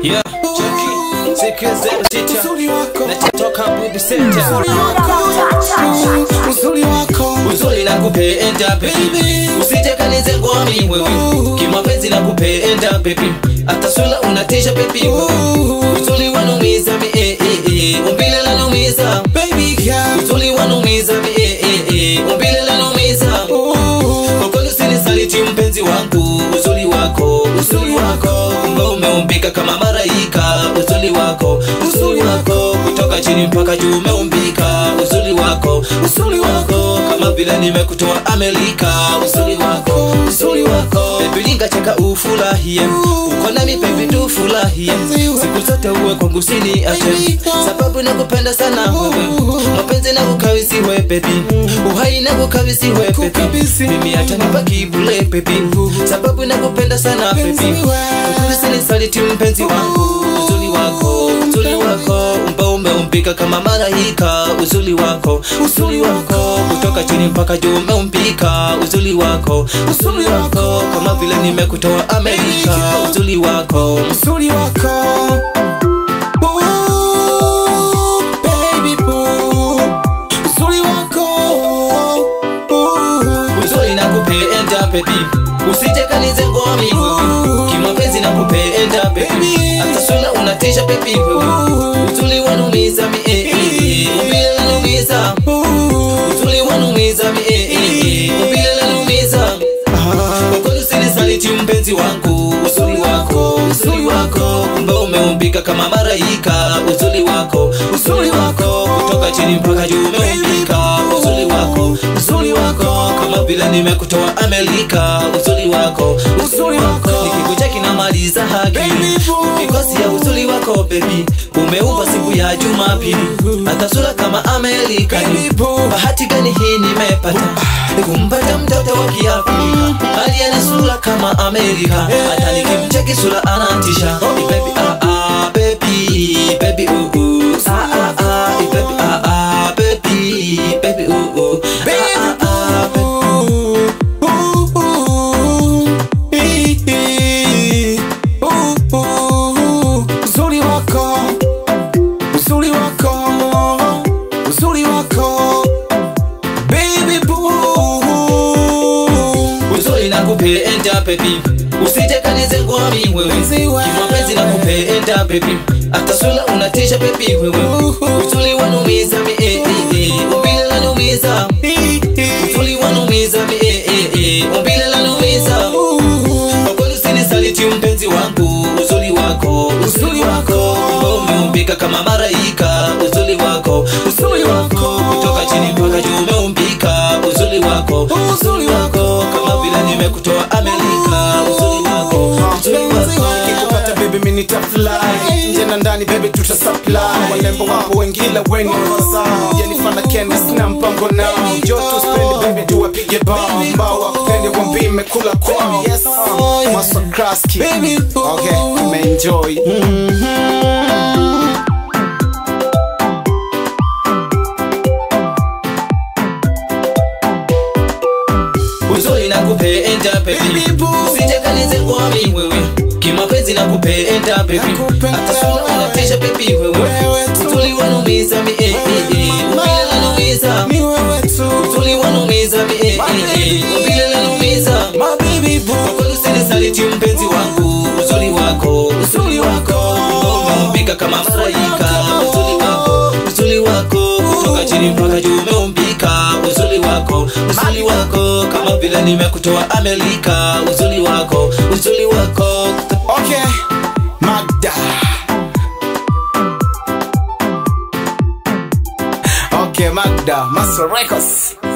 Yeah, Chucky, siku zero sita Uzuri wako, Nachatoka Bubi Center uzuri wako, uzuri wako, Uzuri na kupenda baby Usije kanize ngwami wewe Kimapenzi na kupenda baby Hata sura unatisha baby wewe Uzuri wanumiza mi eh eh eh Umbile lanumiza baby girl. Uzuri wanumiza mi eh eh eh Umbile lanumiza Kwa kweli usinisaliti mpenzi wangu Uzuri wako, uzuri wako Kumbe umeumbika kama malaika Uzuri wako, uzuri wako Kutoka chini mpaka juu umeumbika Uzuri wako, uzuri wako Kama vile nimekutoa Amerika Uzuri wako, uzuri wako Baby ningacheka ufurahie Uko nami baby tufurahie Siku zote uwe kwangu sini ache Sababu nakupenda sana wewe Mapenzi nakukabidhiwe baby Uhai nakukabidhiwe baby Mimi hata nibaki bure baby Sababu nakupenda sana baby Ukuri sinisaliti mpenzi wangu Uzuri wako, uzuri wako Umba umeumbika kama malaika Uzuri wako, uzuri wako Kutoka chini mpaka juu umeumbika Uzuri wako, uzuri wako Kama vile nimekutoa Amerika Uzuri wako, Uzuri wako. Ooh, baby boo. Uzuri wako. Ooh. uzuri na kupenda baby usije kanize ngwami wewe kimapenzi na kupenda baby hata sura unatisha baby wewe uzuri wanumiza mi eh eh eh umbile lanumiza Ooh. uzuri wanumiza mi eh eh eh umbile lanumiza kwa kweli usinisaliti mpenzi wangu uzuri wako uzuri wako kumbe umeumbika kama malaika uzuri wako uzuri wako kutoka chini mpaka juu umeumbika uzuri wako uzuri wako kama vile nimekutoa Amerika uzuri wako uzuri wako nikikucheki namaliza haki mikosi ya uzuri wako baby umeumba siku ya Jumapili hata sura kama Amerika bahati gani hii nimepata kumpata mtoto wa Kiafrika aliye na sura kama Amerika hata nikimcheki sura anatisha Eh, baby ah ah baby baby ooh ooh ah ah ah Eh, baby ah ah baby baby ooh ooh ah ah ah baby. Uzuri wako, uzuri wako, uzuri wako, baby boo. uzuri na kupenda baby usije kanize ngwami wewe Mpenzi wangu. kimapenzi na kupenda baby hata sura unatisha baby wewe uzuri wanumiza mi eh eh eh umbile lanumiza uzuri wanumiza mi eh eh eh umbile lanumiza kwa kweli usinisaliti mpenzi wangu uzuri wako uzuri wako umeumbika kama malaika uzuri wako uzuri wako kutoka chini mpaka juu umeumbika uzuri wako uzuri wako kama vile nimekutoa Amerika uzuri wako uzuri wako Nikikupata baby mimi nitafly nje na ndani baby tuta supply walembo wapo wengine weni kosa yanifana kenda sina mpango nao joto spend baby tuwapige bao mbao wakupende wambi mekula kwao yes um, maswa kraski okay umeenjoy uzuri na kupenda baby Baby boo. usije kanize ngwami wewe kimapenzi na kupenda baby Nakupenda hata sura wewe. unatisha baby wewe Wewe tu. uzuri wanumiza mi eh eh eh umbile lanumiza ni wewe tu uzuri wanumiza mi eh eh eh umbile lanumiza my baby boo kwa kweli usinisaliti mpenzi wangu uzuri wako uzuri wako umeumbika kama malaika uzuri wako uzuri wako kutoka chini mpaka juu umeumbika uzuri wako uzuri wako kama vile nimekutoa Amerika uzuri wako uzuri wako okay Magda okay Magda Master Records